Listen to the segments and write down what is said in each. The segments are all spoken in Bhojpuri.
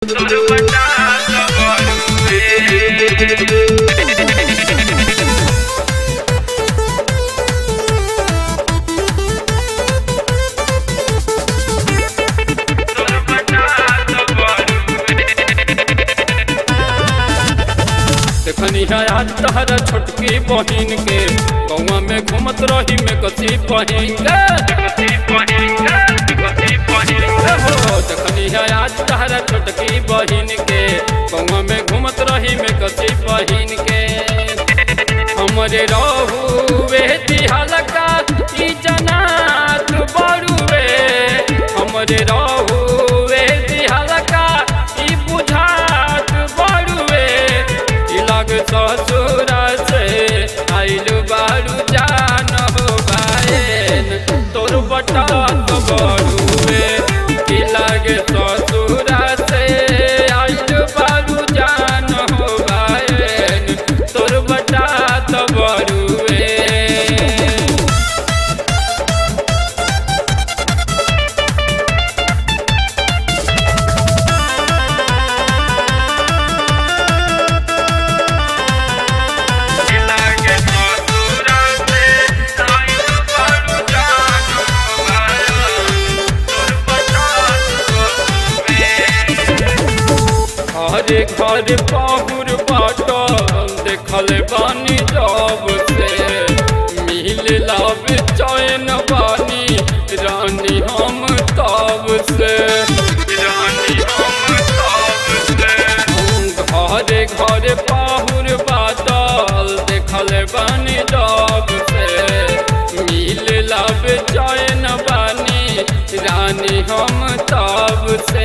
तोर बटा देखनी है आज तहरा छोटकी बहिन के गौवा में घूमत रही में कसी बहिन के हो देखनी है आज तहरा छोटकी बहिन के गौवा में घूमत रही में कसी बहिन के हमरे रहू वे दिहलका ई जनात बड़ुए हमरे रहू वे दिहलका ई बुझात बड़ुए ई लग ससुरा से आइल बारू जान हो बाएन तोर बटा तो बड़ुए ई लग ससुरा से आइल बारू जान हो बाएन तोर बटा तो बड़ुए घरे घरे पाहुर बाटल देखल बानी जब से मिल लाभ चैन बानी रानी हम तब से रानी हम तब से घरे घरे पाहुर बाटल देखल बानी जब से मिल लाभ चैन बानी रानी हम तब से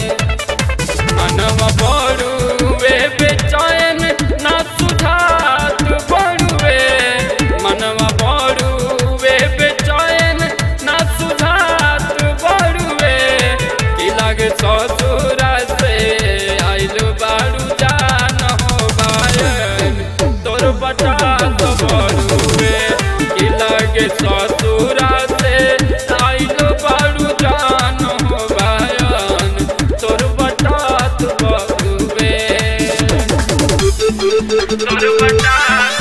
मनवा बड़ुए बेचैन ना सुधात बड़ुए मनवा बड़ुए बेचैन ना सुधात बड़ुए कि लगे ससुरा से आइल बारू जान हो बायन तोर बटा तो बड़ुए कि लगे ससुरा से आइल बारू जान हो बायन तोर बटा तो बड़ुए तोर बटा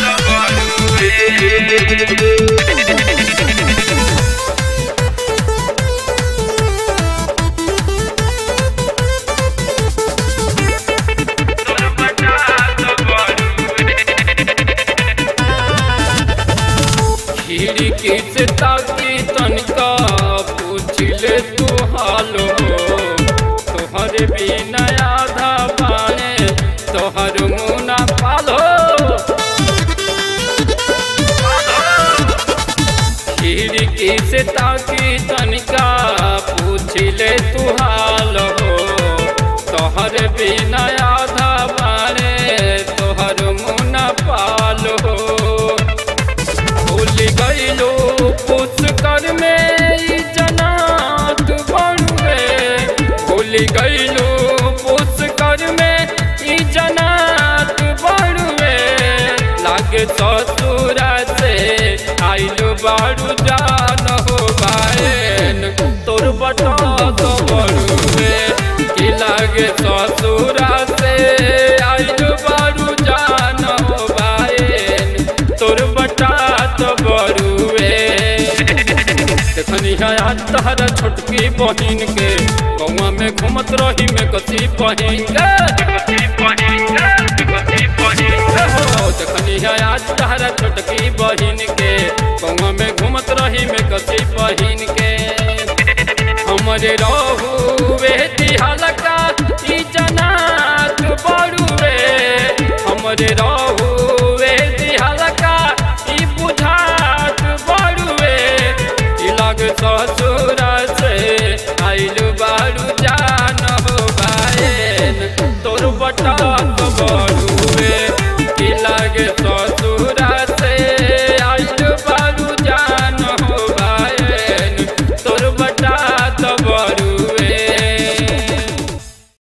खिड़की से ताकी तनिका पूछले तू हाल हो तोहर बिना आधा पाए तोहर मुना पालो खिड़की से ताकी तनिका पूछले तू हाल हो तोहर बिना आधा पाए तोहर मुना पाल हो भूल गईलो पुष्कर में ई जनात बड़ुए भूल गईलो पुष्कर में ई जनात बड़ुए लागे ससुरा से आइल बारू जान हो बाएन तोर बटा तो बड़ुए कि लागे ससुरा से आइल बारू जान हो बाएन तोर बटा तो बड़ुए देखनी है आज तहरा छोटकी बहिन के गौवा में घूमत रही में कसी बहिन के हो देखनी है आज तहरा छोटकी बहिन के गौवा में घूमत रही में कसी बहिन के हमरे रहू वे दिहलका ई जनात बड़ुए हमरे रहू वे दिहलका ई बुझात बड़ुए ई लग ससुरा से आइल बारू जान हो बाएन तोर बटा